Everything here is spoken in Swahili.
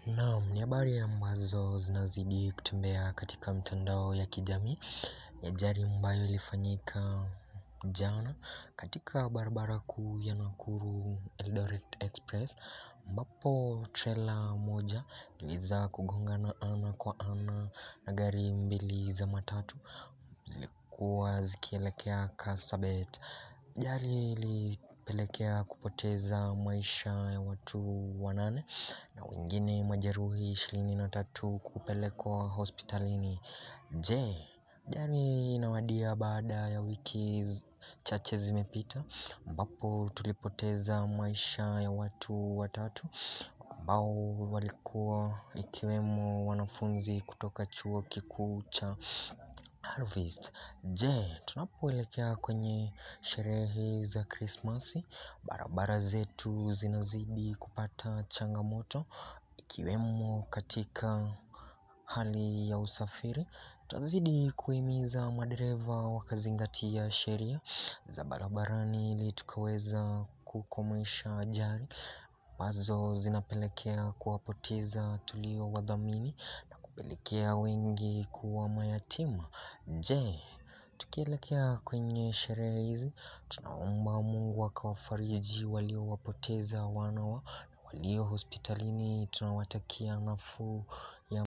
Naam, ni habari ambazo zinazidi kutembea katika mtandao ya kijamii ni ajali ambayo ilifanyika jana katika barabara kuu ya Nakuru Eldoret Express ambapo trela moja iliweza kugongana ana kwa ana na gari mbili za matatu zilikuwa zikielekea Kapsabet. Ajali ilipelekea kupoteza maisha ya watu wanane na wengine majeruhi ishirini na tatu kupelekwa hospitalini. Je, ajali inawadia baada ya wiki chache zimepita ambapo tulipoteza maisha ya watu watatu ambao walikuwa ikiwemo wanafunzi kutoka chuo kikuu cha Harvest. Je, tunapoelekea kwenye sherehe za krismasi, barabara zetu zinazidi kupata changamoto, ikiwemo katika hali ya usafiri, twazidi kuhimiza madereva wakazingatia sheria za barabarani ili tukaweza kukomesha ajali, ambazo zinapelekea kuwapoteza tuliowadhamini na kupelekea wengi kuwa mayatima. Je, tukielekea kwenye sherehe hizi, tunaomba mungu akawafariji waliowapoteza wana wao na walio hospitalini tunawatakia nafuu